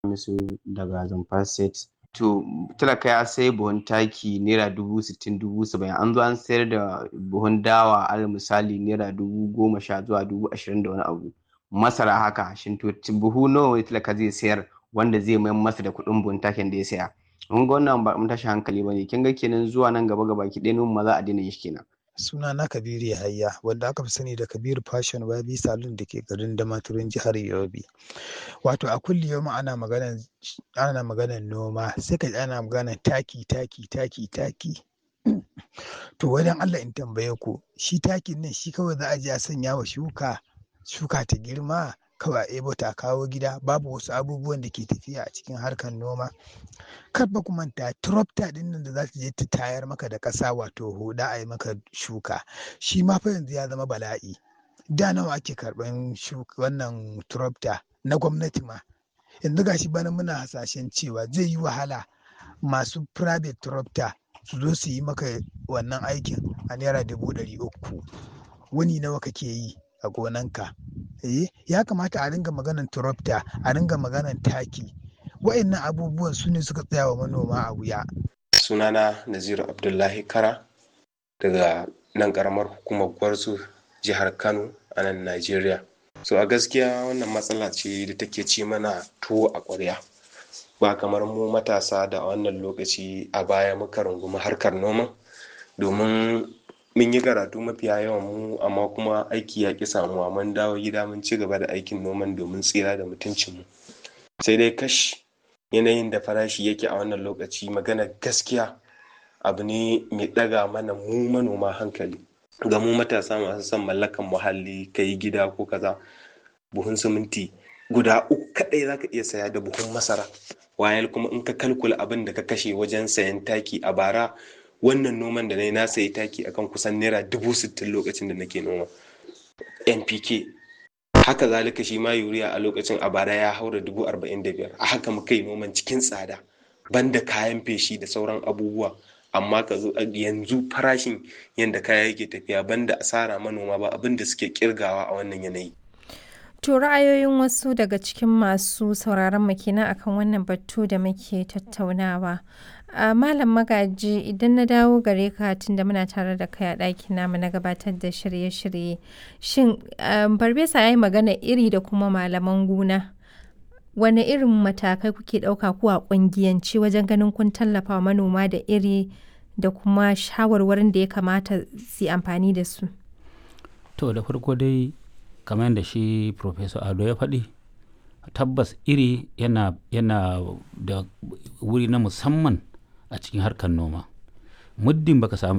musu daga Zamfara State. To talaka ya sai buhun taki naira dubu sittin dubu saba'in an zo an sayar da buhun dawa alal misali naira dubu goma sha zuwa dubu ashirin da wani abu. Masara haka shin to buhu nawa ne talaka zai sayar wanda zai mayar masa da kuɗin buhun takin da ya saya. Mun ga wannan ba mun tashi hankali ba ne kin ga kenan zuwa nan gaba gaba ki ɗaya noman ma za a daina yin shi kenan. Suna na Kabiru Yahaya wanda aka fi sani da Kabiru Fashion Wabi Salon da ke garin Damaturu jihar Yobe. Wato a kulli yau ana maganan ana maganan noma sai ka ji ana maganan taki taki taki taki. To wai don Allah in tambaye ku shi takin nan shi kawai za a je a sanya wa shuka shuka ta girma kawai a ebo ta kawo gida babu wasu abubuwan da ke tafiya a cikin harkar noma. Kar fa ku manta tractor ɗin nan da za ta je ta tayar maka da ƙasa wato huɗa a yi maka shuka shi ma fa yanzu ya zama bala'i. Da nawa ake karɓan wannan tractor na gwamnati ma. Yanzu gashi bana muna hasashen cewa zai yi wahala masu private tractor su zo su yi maka wannan aikin a naira dubu ɗari uku. Wuni nawa kake yi a gonanka? Eh ya kamata a ringa maganan tractor a ringa maganan taki. Wa'innan abubuwan su ne suka tsaya wa manoma a wuya. Sunana Naziru Abdullahi Kara daga nan ƙaramar hukumar Gwarzo jihar Kano a nan Najeriya. So a gaskiya wannan matsala ce da take ci mana tuwo a ƙwarya. Ba kamar mu matasa da a wannan lokaci a baya muka rungumi harkar noma domin mun yi karatu mafiya yawan mu amma kuma aiki ya ƙi samuwa mun dawo gida mun ci gaba da aikin noman domin tsira da mutuncinmu. Sai dai kash yanayin da farashi yake a wannan lokaci magana gaskiya abu ne mai ɗaga mana mu manoma hankali. Ga mu matasa masu son mallakan muhalli ka yi gida ko kaza buhun siminti guda uku kaɗai za ka iya saya da buhun masara. Wayal kuma in ka kalkula abin da ka kashe wajen sayan taki a bara wannan noman da na yi na sayi taki akan kusan naira dubu sittin lokacin da nake noma npk haka zalika shi ma yuriya a lokacin a bara ya haura dubu arba'in da biyar a haka muka yi noman cikin tsada banda kayan feshi da sauran abubuwa amma ka zo yanzu farashin yadda kaya yake tafiya banda asara manoma ba abin da suke kirgawa a wannan yanayi To ra'ayoyin wasu daga cikin masu sauraron mu kenan akan wannan batu da muke tattaunawa. Uh, Malam Magaji idan na dawo gare ka tunda muna tare da kai a ɗakin namu na gabatar da shirye-shirye. Shin um, Barbesa ya yi magana iri da kuma malaman gona. Wane irin matakai kuke ɗauka ku a ƙungiyance wajen ganin kun tallafa manoma da iri da kuma shawarwarin da ya kamata su amfani da su? To da farko dai kamar yadda shi Professor Ado ya faɗi tabbas iri yana, yana da wuri na musamman a cikin harkar noma muddin baka samu